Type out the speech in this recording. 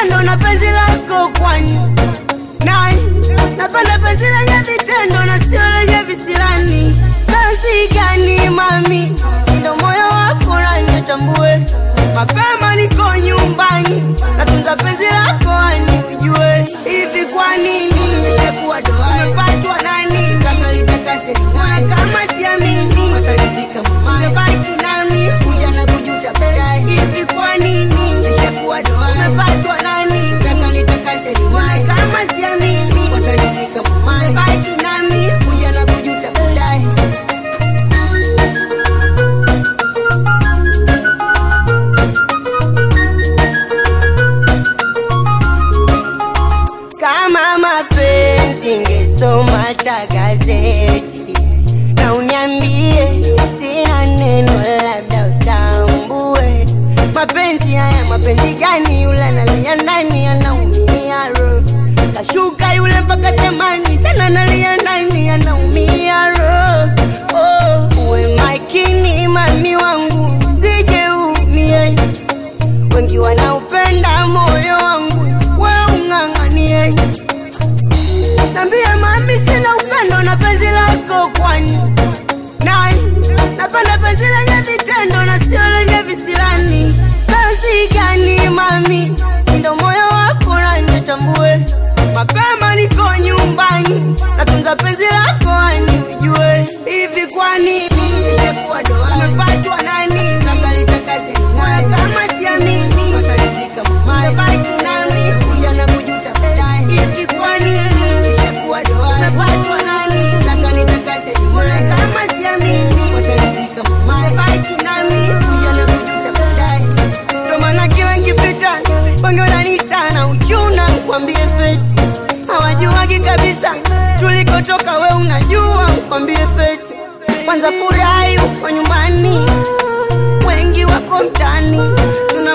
upendo na penzi lako kwani nani napenda penzi lenye vitendo na sio lenye visirani penzi gani mami sindo moyo wako nanyatambue mapema niko nyumbani natunza penzi lako ani ujue hivi kwa nini nimekuwa doa umepatwa nani kama litakase limwae kama siamini watalizika mamaye baki nami kuja na kujuta baadaye hivi kwa nini nimekuwa doa umepatwa nani kama litakase limwae kama siamini watalizika mamaye baki nami kuja na kujuta baadaye kama mapenzi ngesoma hata gazeti na uniambie sina neno labda utambue mapenzi haya mapenzi gani yule analia ndani anaumia roho kashuka yule mpaka tamani tena analia ndani anaumia roho oh, uwe makini mami wangu usije umie wengi wanaupenda moyo wangu we ung'ang'anie nambie mami sina upendo na penzi lako kwani nani napenda penzi lenye vitendo na sio lenye visirani penzi gani mami sindo moyo wako nanitambue mapema niko nyumbani natunza penzi lako ani ujue hivi kwa nini nimekuwa doa umepatwa nani kama litakase moyo kama siamini watalizika mamaye baki nami kuja na kujuta baadaye hivi kwa nini nimekuwa doa umepatwa nani kama litakase moyo kama siamini watalizika mamaye baki nami kuja na kujuta baadaye ndo maana kila nkipita wengi wananiita na uchuna mkwambie feti hawajuagi kabisa tulikotoka we unajua mkwambie feti kwanza furahi uko nyumbani wengi wako mtani tuna